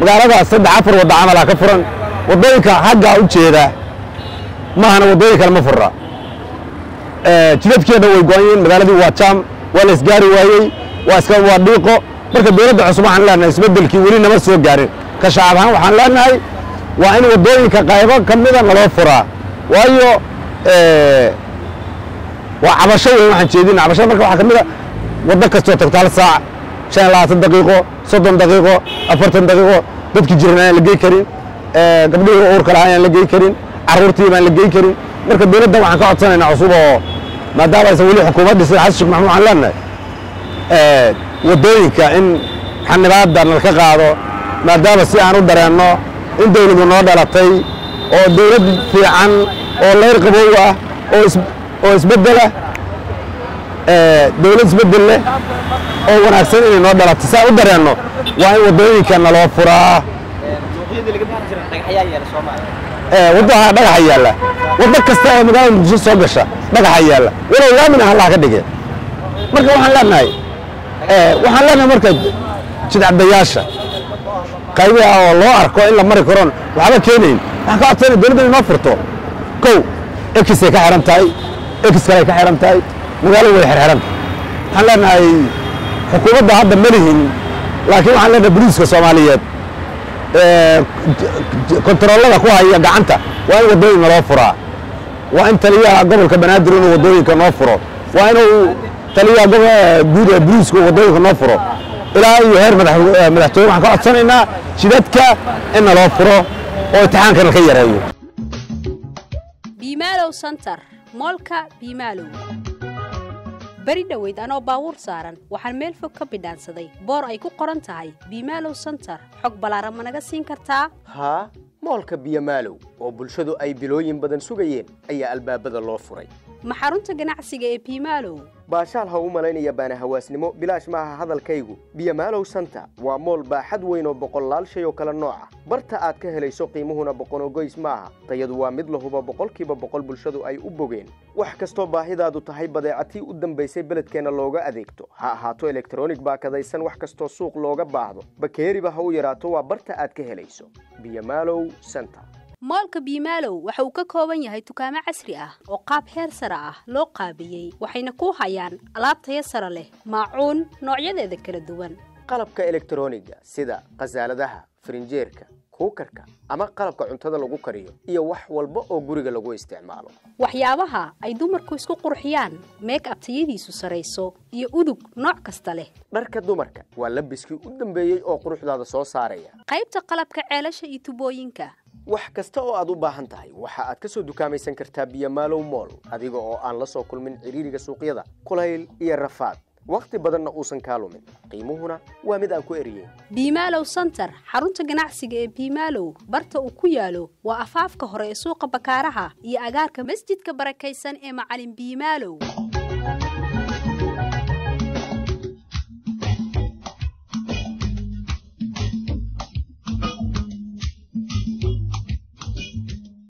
magaaladaas saddex afar wadda camalaa ka furan waddooyinka xaggaa u jeeda maahana waddooyin kale ma furra jidadkeeda way go-an yihiin magaaladii waa jaam waa la isgaari waayey waa iska waa dhiiqo marka dowladda cusub waxaan leenahay isbeddelkii weli nama soo gaarin ka shacab ahaan waxaan leenahay waa in waddooyinka qaybo ka mida naloo furaa waayo waa cabasho weyn waxaan jeedina cabashada marka waxaa ka mid a waddo kastoo tagto hal saac shan iyo labaatan daqiiqo soddon daqiiqo afartan daqiiqo dadkii jiran aan la gey karin gabdhihii uurka lahaa aan la gey karin carruurtii baan la gey karin marka dowladda waxaan ka codsanaynaa cusub oo maadaama aysan weli xukuumad dhisin xasan sheekh maxamuud waxaan leenahay waddooyinka in xanibaadda nalka qaado maadaama si aan u dareenno in dawladu noo dhalatay oo dawlad fiican oo leyr qabow ah oo is oo isbeddela dawlad isbeddel leh oo wanaagsan inay noo dhalatay si aan u dareenno waa in waddooyinka naloo furaa waddaha dhagaxa yaalla waddo kasta oo magaalada muqdisho soo gasha dhagaxa yaalla walow laamina hallaha ka dhige marka waxaan leenahay waxaan leenahay marka jidcadayaasha qaybiha oo loo arko in la mari karoon waxba keenayn waxaan ka codsanaya dowladda inay noo furto kow ekisay ka xihan tahay ekis kaley ka xihan tahay magaaladu way xirxiran waxaan leenahay xukuumadda hadda ma lihin laakiin waxaan leenahay boliiska soomaaliyeed kontaroolada ku haya gacanta waa in waddooyin naloo furaa waa in taliyaha gobolka banaadir inuu waddooyinka noo furo waa inuu taliyaha guud ee boliisku waddooyinka noo furo ilaa iyo heer madaxtooye waxaan ka codsanaynaa jidadka in naloo furo oo imtixaankana ka yareeyo biimaalow santar moolka biimaalow beri dhoweyd anoo baabuur saaran waxaan meel fog ka bidhaansaday boor ay ku qoran tahay biimaalow santar xog ballaaran ma naga siin kartaa haa moolka biyomaalow oo bulshadu ay bilooyin badan sugayeen ayaa albaabada loo furay ma xarunta ganacsiga ee biimaalow baashaal ha u malaynaya baana hawaasnimo bilaash maaha hadalkaygu biyomaalow santa waa mool baaxad weyn oo boqollaal shay oo kale nooca barta aad ka helayso qiimuhuna boqonogoys maaha tayadu waa mid lahuba boqolkiiba boqol bulshadu ay u bogeen wax kastoo baahidaadu tahay badeecatii u dambaysay beledkeenna looga adeegto ha ahaato elektronig baakadaysan wax kastoo suuq looga baahdo bakeeriba ha u yaraato waa barta aad ka helayso biyomaalow santa moolka biimaalow waxa uu ka kooban yahay dukaamo casri ah oo qaab heer sare ah loo qaabiyey waxayna ku hayaan alaab taya sare leh maacuun noocyadeeda kala duwan qalabka elektroniga sida khasaaladaha farinjeerka kuukarka ama qalabka cuntada lagu kariyo iyo wax walba oo guriga lagu isticmaalo waxyaabaha ay dumarku isku qurxiyaan meeg abtayadiisu sarayso iyo udug nooc kasta leh dharka dumarka waa labiskii u dambeeyey oo quruxdaada soo saaraya qaybta qalabka ceelasha iyo tubooyinka wax kasta oo aad u baahan tahay waxa aad ka soo dukaamaysan kartaa biyomaalow mool adiga oo aan la soo kulmin cidhiiriga suuqyada kulayl iyo rafaad wakhti badanna uusan kaa lumin qiimuhuna waa mid aan ku eriyeyn biimaalow santar xarunta ganacsiga ee biimaalow barta uu ku yaalo waa afaafka hore ee suuqa bakaaraha iyo agaarka masjidka barakaysan ee macalin biimaalow